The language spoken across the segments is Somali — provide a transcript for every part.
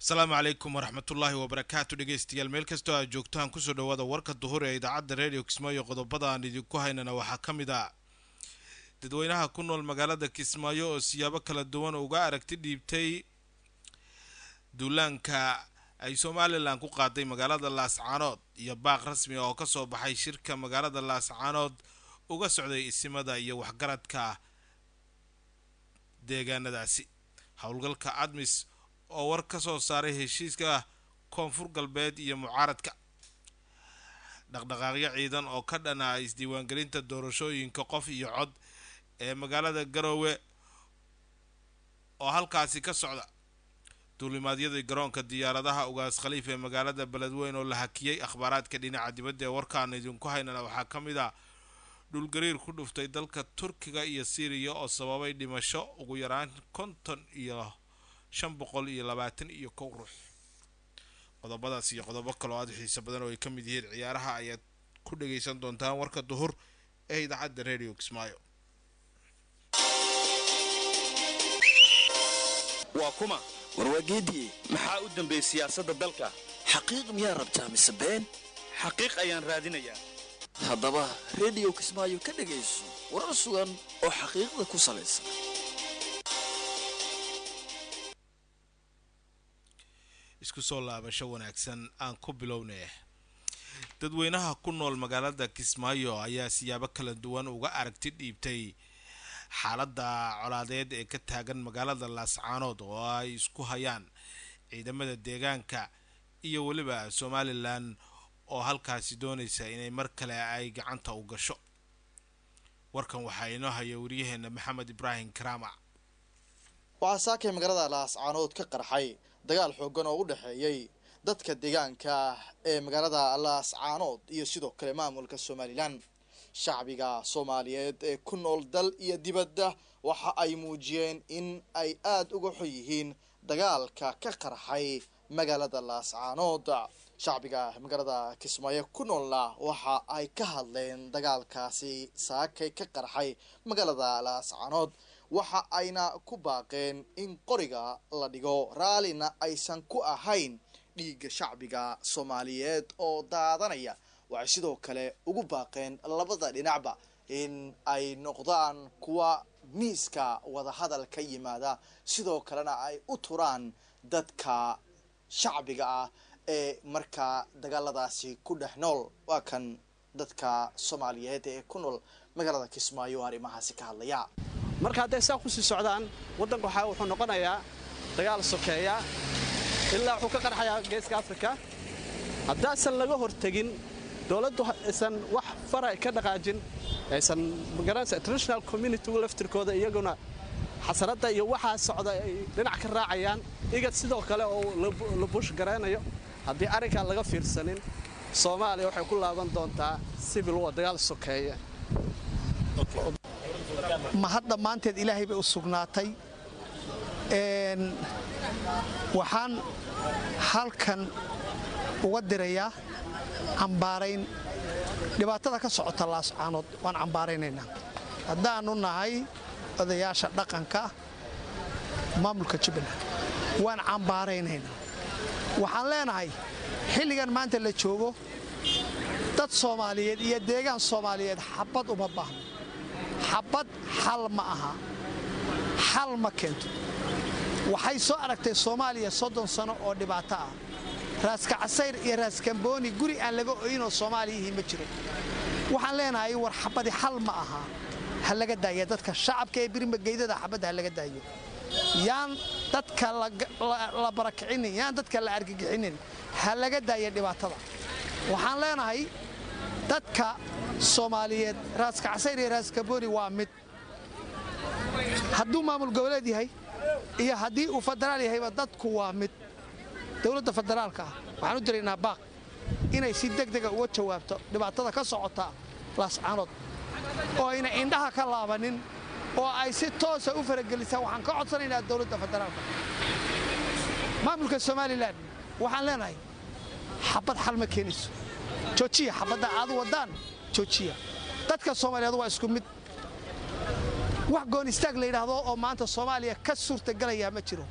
asalaamu calaykum waraxmatullaahi wabarakaatu dhegeystayaal meel kastoo aad joogtaan kusoo dhawaada warka duhur ee idaacadda redio kismaayo qodobada aan idinku haynana waxaa ka mid ah dadweynaha ku nool magaalada kismaayo oo siyaabo kala duwan uga aragti dhiibtay duulaanka ay somalilan ku qaaday magaalada laascaanood iyo baaq rasmi oo kasoo baxay shirka magaalada laascaanood uga socday isimada iyo waxgaradka deegaanadaasi howlgalka admis oo war ka soo saaray heshiiska koonfur galbeed iyo mucaaradka dhaqdhaqaaqyo ciidan oo ka dhana isdiiwaangelinta doorashooyinka qof iyo cod ee magaalada garoowe oo halkaasi ka socda duulimaadyadii garoonka diyaaradaha ugaas khaliif ee magaalada beledweyn oo la hakiyey akhbaaraadka dhinaca dibadda ee warkaan idinku haynana waxaa ka mid ah dhulgariir ku dhuftay dalka turkiga iyo syriya oo sababay dhimasho ugu yaraan konton iyo shan boqol iyo labaatan iyo kow ruux qodobadaas iyo qodobo kaloo aada xiiso badan oo ay ka mid yihiin ciyaaraha ayaad ku dhageysan doontaan warka duhur ee idaacadda radio kismaayo waa kuma warwaageediye maxaa u dambeeyey siyaasadda dalka xaqiiq miyaa rabtaa mise been xaqiiq ayaan raadinayaa haddaba rediyo kismaayo ka dhegayso warar sugan oo xaqiiqda ku salaysan isku soo laabasho wanaagsan aan ku bilownay dadweynaha ku nool magaalada kismaayo ayaa siyaabo kala duwan uga aragti dhiibtay xaaladda colaadeed ee ka taagan magaalada laascaanood oo ay isku hayaan ciidamada deegaanka iyo weliba somalilan oo halkaasi doonaysa inay mar kale ay gacanta u gasho warkan waxaa inoo haya waryaheena maxamed ibraahim karaama waxaa saakay magaalada laascaanood ka qarxay dagaal xoogan oo u dhexeeyey dadka deegaanka ee magaalada laascaanood iyo sidoo kale maamulka somalilan shacbiga soomaaliyeed ee ku nool dal iyo dibadda waxa ay muujiyeen in ay aada uga xun yihiin dagaalka ka qarxay magaalada laascaanood shacbiga magaalada kismaayo ku noolna waxa ay ka hadleen dagaalkaasi saakay ka qarxay magaalada laascaanood waxa ayna ku baaqeen in qoriga la dhigo raallina aysan ku ahayn dhiigga shacbiga soomaaliyeed oo daadanaya waxay sidoo kale ugu baaqeen labada dhinacba in ay noqdaan kuwa miiska wadahadal ka yimaada sidoo kalena ay u turaan dadka shacbiga ah ee markaa dagaaladaasi ku dhex nool waa kan dadka soomaaliyeed ee ku nool magaalada kismaayo arrimahaasi ka hadlaya marka hadday saa ku sii socdaan waddanka waxaa wuxuu noqonayaa dagaal sokeeya ilaa wuxuu ka qarxayaa geeska afrika haddaasan laga hortegin dowladdu aysan wax fara ka dhaqaajin aysan magaranaysa international communitygu laftirkooda iyaguna xasaradda iyo waxaa socda ay dhinac ka raacayaan igad sidoo kale oo la buush garaynayo haddii arrinkaa laga fiirsanin soomaaliya waxay ku laaban doontaa sibil wa dagaal sokeeya ma hadda maanteed ilaahay bay u sugnaatay waxaan halkan uga dirayaa cambaarayn dhibaatada ka socota laascaanood waan cambaaraynaynaa haddaannu nahay odayaasha dhaqanka maamulka jubbaland waan cambaaraynaynaa waxaan leenahay xilligan maanta la joogo dad soomaaliyeed iyo deegaan soomaaliyeed xabad uma baahno xabad xal ma aha xal ma keento waxay soo aragtay soomaaliya soddon sano oo dhibaato ah raaska casayr iyo raaskambooni guri aan laga oynoo soomaaliyihii ma jiro waxaan leenahay war xabadi xal ma aha ha laga daaya dadka shacabka ee birmageydada xabadda ha laga daayo yaan dadka la barakicinin yaan dadka la argagixinin ha laga daaya dhibaatada waxaan leenahay dadka soomaaliyeed raaska casayr iyo raaskabooni waa mid hadduu maamul goboleed yahay iyo haddii uu federaal yahayba dadku waa mid dowladda federaalka ah waxaan u diraynaa baaq inay si degdega uga jawaabto dhibaatada ka socota laascaanood oo ayna indhaha ka laabanin oo ay si toosa u faragelisaan waxaan ka codsanaynaa dowladda federaalka maamulka somalilan waxaan leenahay xabad xal ma keenayso joojiya xabadda aad waddaan joojiya dadka soomaaliyeed waa isku mid wax goon istaag la yidhaahdo oo maanta soomaaliya ka suurtagelayaa ma jiro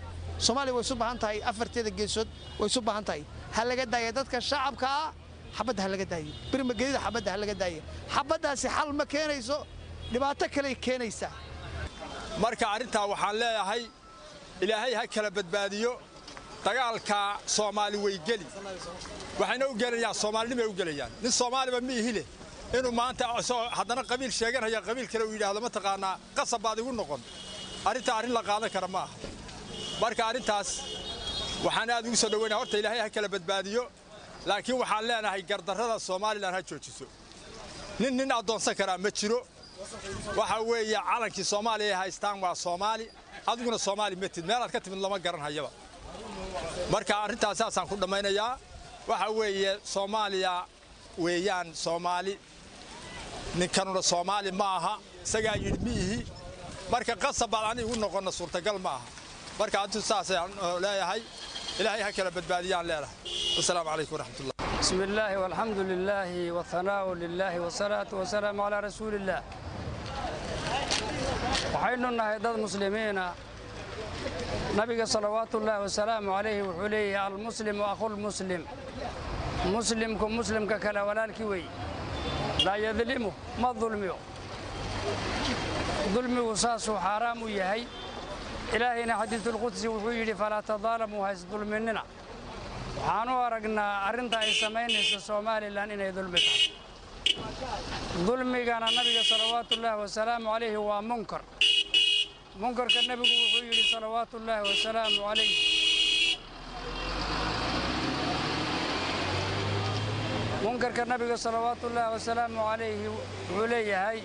soomaaliya way isu baahan tahay afarteeda geesood way isu baahan tahay ha laga daaya dadka shacabka ah xabadda ha laga daayo birmagedida xabadda ha laga daaya xabaddaasi xal ma keenayso dhibaato kaley keenaysaa marka arrintaa waxaan leeyahay ilaahay ha kala badbaadiyo dagaalka soomaali way geli waxayna u gelayaan soomaalinimay u gelayaan nin soomaaliba ma ihi leh inuu maanta isagoo haddana qabiil sheeganaya qabiil kale uu yidhaahdo mataqaanaa qasab baad igu noqon arrintaa arrin la qaadan kara ma aha marka arrintaas waxaan aad ugu soo dhoweynaya horta ilaahay ha kala badbaadiyo laakiin waxaan leenahay gardarrada somalilan ha joojiso nin nin addoonsan karaa ma jiro waxa weeye calankii soomaaliya ay haystaan waa soomaali adiguna soomaali ma tid meelaad ka timid lama garanhayaba marka arrintaas saasaan ku dhammaynayaa waxa weeye soomaaliya weeyaan soomaali ninkanuna soomaali ma aha isagaa yidhi ma ihi marka qasab baad ani igu noqonna suurtagal ma aha marka addu saasaan leeyahay ilaahay ha kala badbaadiyaan leedahay wasalaamu calaykum waraxmatullah بسم الله والحمد لله والثناء لله والصلاة والسلام على رسول الله waxaynu nahay dad muslimiina nabiga salawaatu ullaahi wasalaamu calayhi wuxuu leeyahay almuslimu akhulmuslim muslimku muslimka kale walaalkii wey laa yadlimu ma dulmiyo dulmigu saasuu xaaraam u yahay ilaahayna xadiisulqudsi wuxuu yidhi falaa tadaalamuu haysdulminina waxaan u aragnaa arrinta ay samaynayso somalilan inay dulmi tahay dulmigana nabiga salawaatu ullaahi wasalaamu calayhi waa munkar munkarka nebigu wuxuu yidhi salawaatu ullaahi wasalaamu calayh munkarka nabiga salawaatu ullaahi wasalaamu calayhi wuxuu leeyahay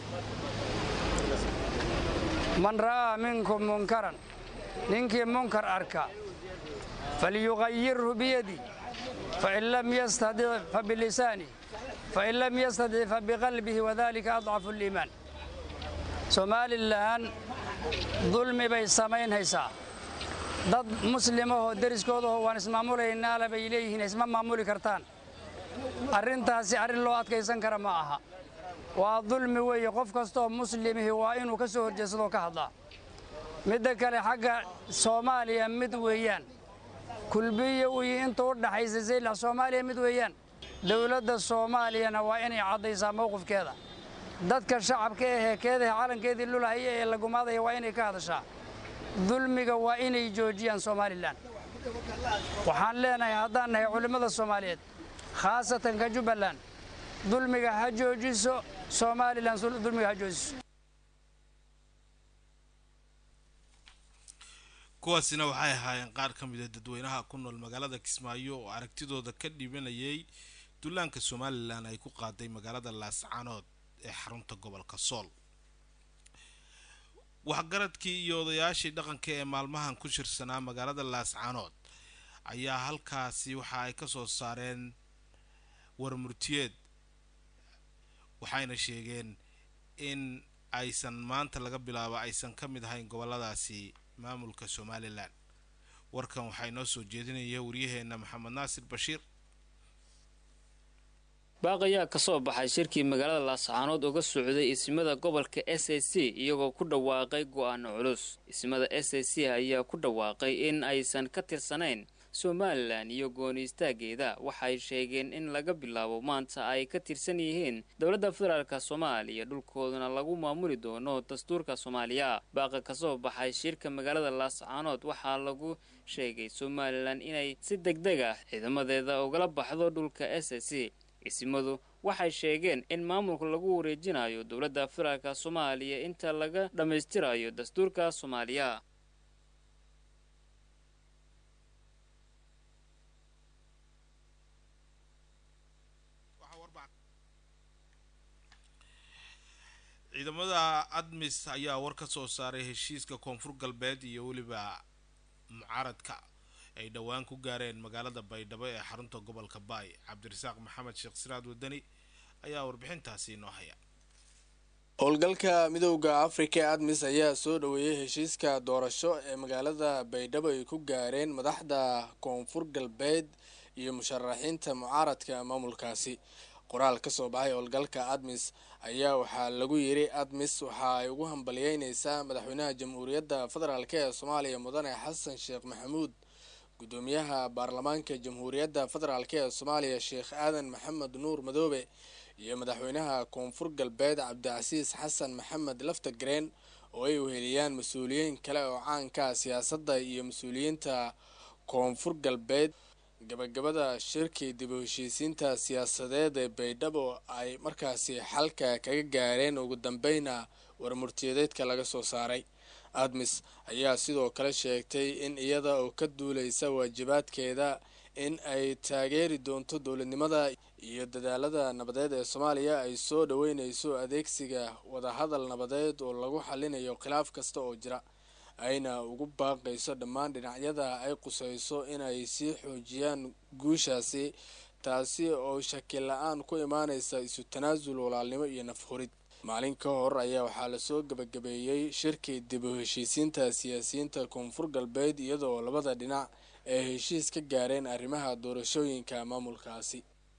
man ra'aa minkum munkaran ninkii munkar arka falyugayirhu biyadi fain lam yastadic fabilisaani fain lam yastadic fabiqalbihi wadalika adcafu liimaan somalilan dulmi bay samaynhaysaa dad muslimahoo deriskoodaho waan ismaamulaynaa bay leeyihiin isma maamuli kartaan arrintaasi arrin loo adkaysan kara ma aha waa dulmi weeye qof kastooo muslimihi waa inuu ka soo horjeedsadoo ka hadlaa midda kale xagga soomaaliya mid weeyaan kulbiya uyi inta u dhaxaysa saylax soomaaliya mid weeyaan dowladda soomaaliyana waa inay caddaysaa mowqifkeeda dadka shacabka ahee keedaha calankeedii lulahaya ee la gumaadaya waa inay ka hadashaa dulmiga waa inay joojiyaan somalilan waxaan leenahay haddaan nahay culimmada soomaaliyeed khaasatan ka jubbaland dulmiga ha joojiso somalilan dulmiga ha joojiso kuwaasina waxay ahaayeen qaar ka mid a dadweynaha ku nool magaalada kismaayo oo aragtidooda ka dhibanayay dullaanka somalilan ay ku qaaday magaalada laascaanood ee xarunta gobolka sool waxgaradkii iyo odayaashii dhaqanka ee maalmahan ku shirsanaa magaalada laascaanood ayaa halkaasi waxa ay ka soo saareen warmurtiyeed waxayna sheegeen in aysan maanta laga bilaabo aysan ka mid ahayn goboladaasi maamulka somalilan warkan waxaa inoo soo jeedinaya waryaheena maxamed naasir bashiir baaq ayaa ka soo baxay shirkii magaalada laascaanood uga socday ismada gobolka s a c iyagoo ku dhawaaqay go'aano culus ismada s a c ayaa ku dhawaaqay in aysan ka tirsanayn somalilan iyo gooni istaageeda waxay sheegeen in laga bilaabo maanta ay ka tirsan yihiin dowladda federaalk soomaaliya dhulkooduna lagu maamuli doono dastuurka soomaaliya baaqa ka soo baxay shirka magaalada laascaanood waxaa lagu sheegay somalilan inay si deg deg ah ciidamadeeda ugala baxdo dhulka s a c isimadu waxay sheegeen in maamulka lagu wareejinayo dowladda federaalk soomaaliya inta laga dhammaystirayo dastuurka soomaaliya ciidamada admis ayaa war ka soo saaray heshiiska koonfur galbeed iyo weliba mucaaradka ay dhowaan ku gaareen magaalada baydhabo ee xarunta gobolka baay cabdirasaaq maxamed sheekh siraad wadani ayaa warbixintaasi inoo haya howlgalka midowda afrika ee admis ayaa soo dhoweeyey heshiiska doorasho ee magaalada baydhabo ay ku gaareen madaxda koonfur galbeed iyo musharaxiinta mucaaradka maamulkaasi qoraal ka soo baxay howlgalka admis ayaa waxaa lagu yiri admis waxa ay ugu hambalyeyneysaa madaxweynaha jamhuuriyadda federaalk ee soomaaliya mudane xasan sheekh maxamuud gudoomiyaha baarlamaanka jamhuuriyadda federaalk ee soomaaliya sheekh aadan maxamed nuur madoobe iyo madaxweynaha koonfur galbeed cabdicasiis xasan maxamed laftagreen oo ay weheliyaan mas-uuliyiin kale oo caanka siyaasadda iyo mas-uuliyiinta koonfur galbeed gabagabada shirkii dib u heshiisiinta siyaasadeed ee baydhabo ay markaasi xalka kaga gaareen ugu dambeyna warmurtiyadeedka laga soo saaray admis ayaa sidoo kale sheegtay in iyada oo ka duuleysa waajibaadkeeda in ay taageeri doonto dowladnimada iyo dadaalada nabadeed ee soomaaliya ay soo dhaweyneyso adeegsiga wadahadal nabadeed oo lagu xalinayo khilaaf kasta oo jira ayna ugu baaqayso dhammaan dhinacyada ay quseyso inay sii xoojiyaan guushaasi taasi oo shakil la-aan ku imaaneysa isu tanaasul walaalnimo iyo nafhurid maalin ka hor ayaa waxaa lasoo gabagabeeyey shirkii dib u heshiisiinta siyaasiyiinta koonfur galbeed iyadoo labada dhinac ay heshiis ka gaareen arrimaha doorashooyinka maamulkaasi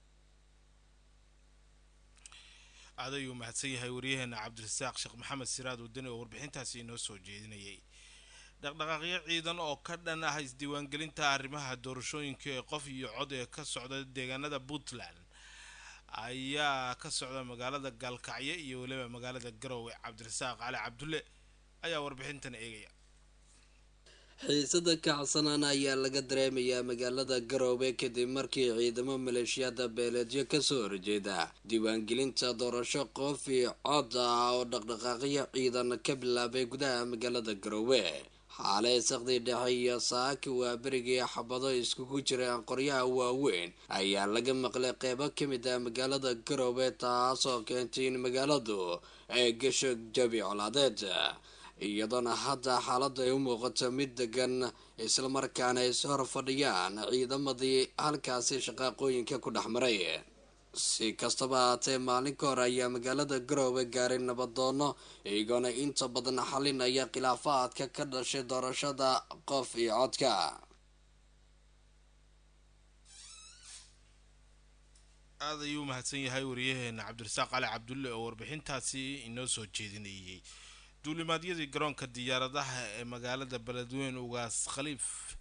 aad ayuu mahadsan yahay waryaheena cabdirasaaq sheekh maxamed siraad wadani oo warbixintaasi inoo soo jeedinayay dhaqdhaqaaqyo ciidan oo ka dhan ah isdiiwaangelinta arrimaha doorashooyinka ee qof iyo cod ee ka socda deegaanada puntland ayaa ka socda magaalada gaalkacyo iyo weliba magaalada garowe cabdirasaaq cali cabdulle ayaa warbixintan eegaya xiisada kacsanaan ayaa laga dareemayaa magaalada garoobe kadib markii ciidamo maleeshiyada beeleedyo kasoo horjeeda diiwaangelinta doorasho qof iyo cod ah oo dhaqdhaqaaqyo ciidan ka bilaabay gudaha magaalada garoowe xaalay sakdii dhexe iyo saaki waa berigii xabado iskugu jiraan qoryaha waaweyn ayaa laga maqlay qeybo ka mid ah magaalada garoobe taasoo keentay in magaaladu ay gasho jabi colaadeed iyadoona hadda xaaladda ay u muuqato mid degan islamarkaana ay is hor fadhiyaan ciidamadii halkaasi shaqaaqooyinka ku dhex maray si kastaba haatee maalin ka hor ayaa magaalada garoowe gaaray nabadoono iyagoona inta badan xalinaya khilaafaadka ka dhashay doorashada qof iyo codka aada ayuu mahadsan yahay wariyaheena cabdirasaaq cali cabdulle oo warbixintaasi inoo soo jeedinayay duulimaadyadii garoonka diyaaradaha ee magaalada beledweyne ugaas khaliif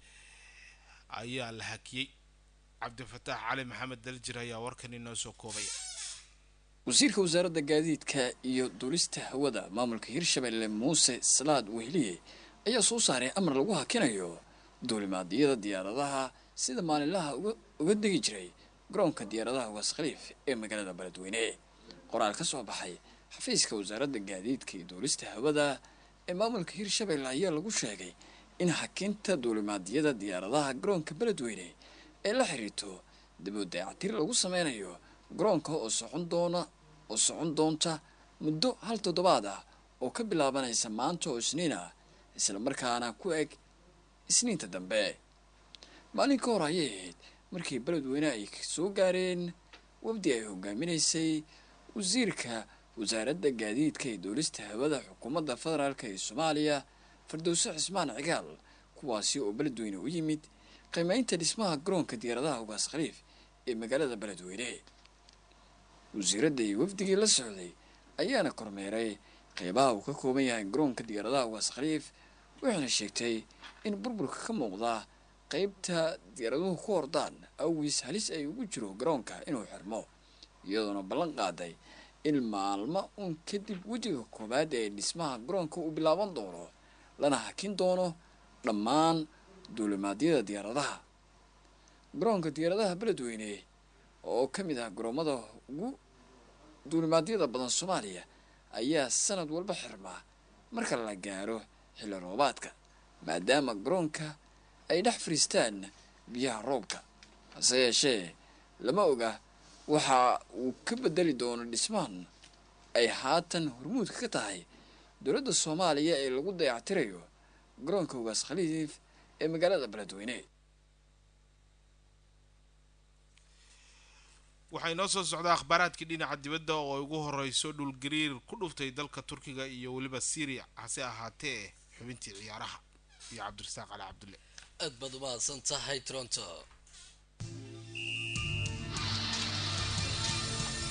ayaa la hakiyey cabdifataax cali maxamed daljir ayaa warkan inoo soo koobaya wasiirka wasaaradda gaadiidka iyo duulista hawada maamulka hirshabelle muuse salaad wehliye ayaa soo saaray amar lagu hakinayo duulimaadyada diyaaradaha sida maalinlaha uga degi jiray garoonka diyaaradaha ugaas khaliif ee magaalada beledweyne qoraal ka soo baxay xafiiska wasaaradda gaadiidka iyo duulista hawada ee maamulka hirshabelle ayaa lagu sheegay in hakinta duulimaadyada diyaaradaha garoonka beledweyne ee la xiriirto dib u dayactir lagu sameynayo garoonka oo socon doona oo socon doonta muddo hal toddobaad ah oo ka bilaabanaysa maanta oo isniin ah islamarkaana ku eg isniinta dambe maalin ka hor ayay ahayd markii beledweyne ay soo gaareen wafdi ay hogaaminaysay wasiirka wasaaradda gaadiidka ee duulista hawada xukuumadda federaalk ee soomaaliya fardowse cismaan cigaal kuwaasi oo beledweyne u yimid qiimeynta dhismaha garoonka diyaaradaha ugaas khaliif ee magaalada beledweyne wasiiradda iyo wafdigii la socday ayaana kormeeray qeybaha uu ka kooban yahay garoonka diyaaradaha ugaas khaliif waxayna sheegtay in burburka ka muuqda qeybta diyaaraduhu ku hordaan awgiis halis ay ugu jiro garoonka inuu xirmo iyadoona ballan qaaday in maalmo uun kadib wejiga koowaad ee dhismaha garoonka uu bilaaban doono lana hakin doono dhammaan duulimaadyada diyaaradaha garoonka diyaaradaha beledweyne oo ka mid ah garoomada ugu duulimaadyada badan soomaaliya ayaa sanad walba xirmaa marka la gaaro xilli roobaadka maadaama garoonka ay dhex fariistaan biyaha roobka hase yeeshee lama oga waxa uu ka bedeli doono dhismahan ay haatan hormuudka ka tahay dowladda soomaaliya ee lagu dayactirayo garoonka ugaas khaliif ee magaalada beledweyne waxaa inoo soo socdaa akhbaaraadkii dhinaca dibadda oo ay ugu horeyso dhulgariir ku dhuftay dalka turkiga iyo weliba syria hase ahaatee xubintii ciyaaraha iyo cabdirasaaq cali cabdulle aad baad umahadsan tahay toronto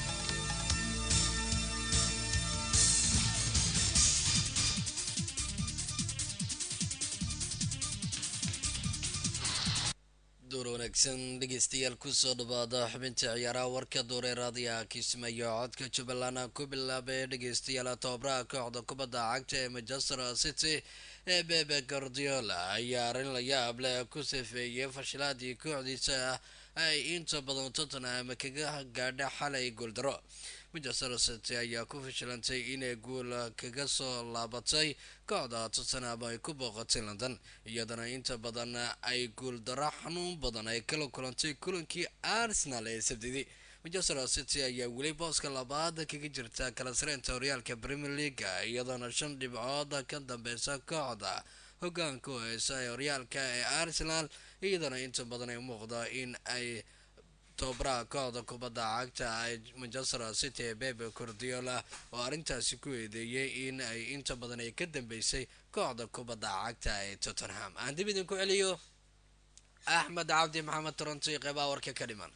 door wanaagsan dhegeystayaal kusoo dhawaada xubinta ciyaaraha warka dooreeraadiya kismayo codka jubbaland ku bilaabay dhegeystayaal tababaraha kooxda kubadda cagta ee manchester city ee bebe guardiola ayaa arrin la yaab leh ku safeeyay fashilaadii kooxdiisa ay inta badan tottenham kaga gaadha xalay gooldaro manchester city ayaa ku fashilantay inay guul kaga soo laabatay kooxda tottenham ay ku booqatay london iyadana inta badan ay guuldaro xanuun badan ay kala kulantay kulankii arsenal ee sabdidii manchester city ayaa weli booska labaad kaga jirta kala sareynta horyaalka premier league iyadoona shan dhibcood ka dambeysa kooxda hogaanka u heysa ee horyaalka ee arsenal iyadana inta badan ay muuqda in ay tobabaraha kooxda kubadda cagta ee manchester city ee bebe cordiola oo arrintaasi ku eedeeyay in ay inta badan ay ka dambeysay kooxda kubadda cagta ee tottenham aan dib idinku celiyo axmed cabdi maxamed toronto iyo qeybaha warka ka dhiman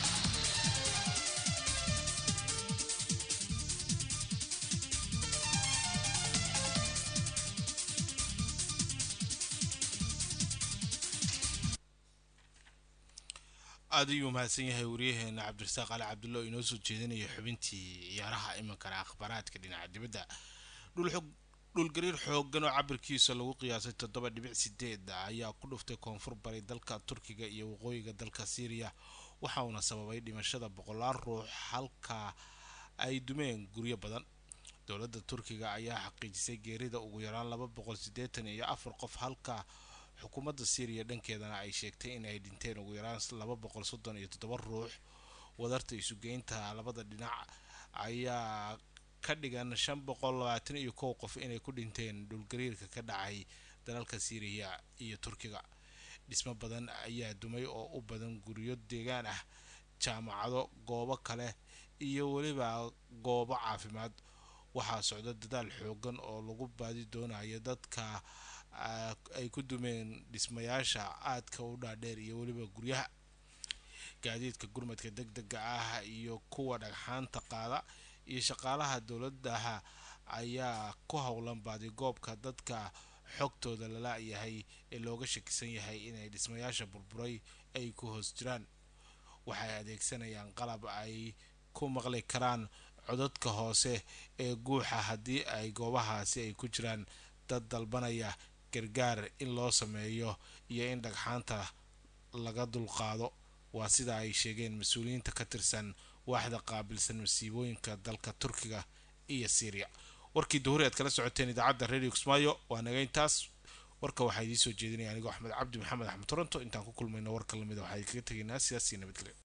aada ayuu mahadsan yahay wariyaheena cabdirasaaq ali cabdulla oo inoo soo jeedinaya xubintii ciyaaraha iminkana akhbaaraadka dhinaca dibadda dhulgariir xoogan oo cabirkiisa lagu qiyaasay toddoba dhibic sideed ayaa ku dhuftay koonfur baray dalka turkiga iyo waqooyiga dalka syriya waxa uuna sababay dhimashada boqolaal ruux halka ay dumeen guryo badan dowladda turkiga ayaa xaqiijisay geerida ugu yaraan laba boqol siddeetan iyo afar qof halka xukuumadda syriya dhankeedana ay sheegtay in ay dhinteen ugu yaraan laba boqol soddon iyo toddoba ruux wadarta isugeynta labada dhinac ayaa ka dhigan shan boqol labaatan iyo kow qof inay ku dhinteen dhulgariirka ka dhacay dalalka syriya iyo turkiga dhismo badan ayaa dumay oo u badan guryo deegaan ah jaamacado goobo kale iyo weliba goobo caafimaad waxaa socda dadaal xoogan oo lagu baadi doonayo dadka ay ku dumeen dhismayaasha aadka u dhaadheer iyo weliba guryaha gaadiidka gurmadka deg dega ah iyo kuwa dhagxaanta qaada iyo shaqaalaha dowladaha ayaa ku howlan baadigoobka dadka xogtooda lala yahay ee looga shakisan yahay inay dhismayaasha burburay ay ku hoos jiraan waxay adeegsanayaan qalab ay ku maqli karaan codadka hoose ee guuxa haddii ay goobahaasi ay ku jiraan dad dalbanaya gargaar in loo sameeyo iyo in dhagxaanta laga dulqaado waa sida ay sheegeen mas-uuliyiinta ka tirsan waaxda qaabilsan masiibooyinka dalka turkiga iyo syriya warkii duhuri aad kala socoteen idaacadda radio kismaayo waa nagayntaas warka waxaa idiin soo jeedinaya anigoo axmed cabdi maxamed axmed toronto intaan ku kulmayno warka lamida waxaa idinkaga tegaynaa sidaasii nabadgelyo